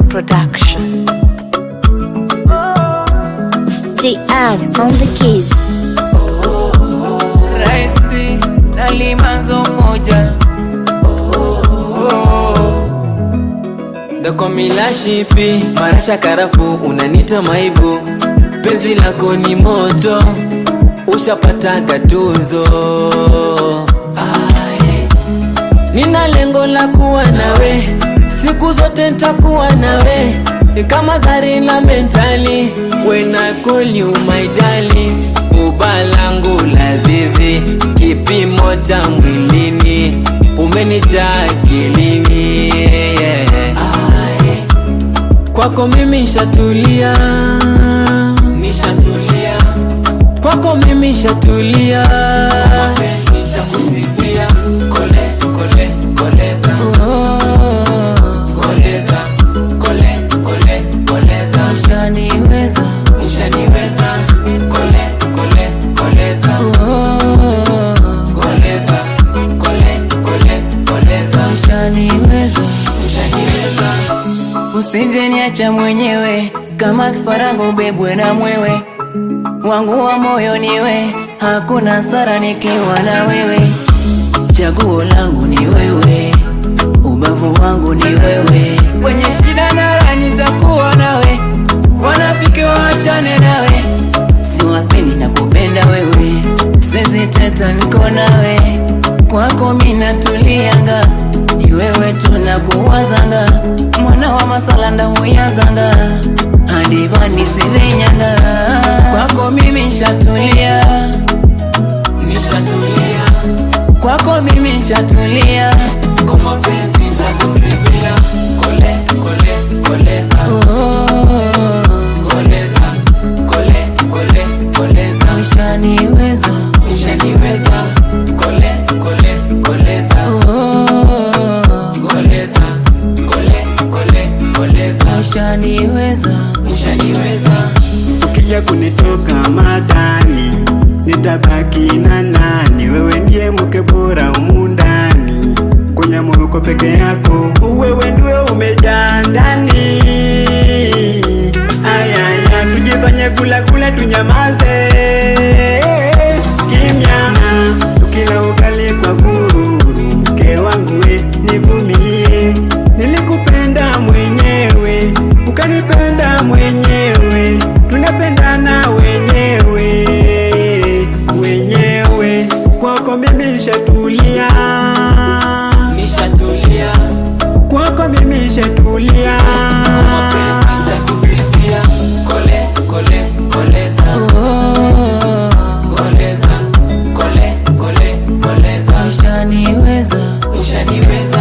Production. DR on the keys. Raisti na limanzo moja Dakomila shipi marasha karafu unanita maibu penzi lako ni moto ushapataga tuzo Aye. Nina lengo la kuwa nawe siku zote ntakuwa nawe kama zari la mentali when I call you my darling uba langu la zizi kipimo cha mwilini umenijaa akilini yeah. Aye. kwako mimi nshatulia nishatulia kwako mimi nshatulia nitakusifia kole kole koleza koleza kole kole koleza Ushaniweza, ushaniweza kole kole koleza koleza kole kole koleza ushaniweza. ushaniweza Usije niacha mwenyewe kama kifarango bebwe na mwewe wangu wa moyo niwe, hakuna sara nikiwa na wewe. Chaguo langu ni wewe, ubavu wangu ni wewe. Kwenye shida na raha nitakuwa nawe, wanafiki waachane nawe. Siwapendi na kupenda wewe, siwezi teta niko nawe. Kwako mina tulianga, ni wewe tunakuwazanga, mwana wa masala ndahuyazanga hadi vani sivinyanga. Kwako mimi nshatulia, nishatulia kwako mimi nshatulia. kwa mapenzi nitakusifia kole kole koleza Oh, koleza kole kole koleza ushaniweza, ushaniweza kole kole koleza oh, koleza kole kole koleza ushaniweza. ushaniweza ukija kunitoka matani nitabaki na nani? Wewe ndiye mke bora humu ndani, kwenye muruko peke yako, wewe ndiwe umejaa ndani. Ayaya, tujifanye kula kula, tunyamaze kimya, tukila ukali kwa gururu. Mke wangu we, nivumilie, nilikupenda mwenyewe, ukanipenda mwenyewe, tunapendana wenyewe wenyewe, kwako mimi nishatulia, nishatulia kwako mimi nishatulia. kwa mapenzi nitakusifia kole kole koleza Oh, koleza kole kole koleza ushaniweza, ushaniweza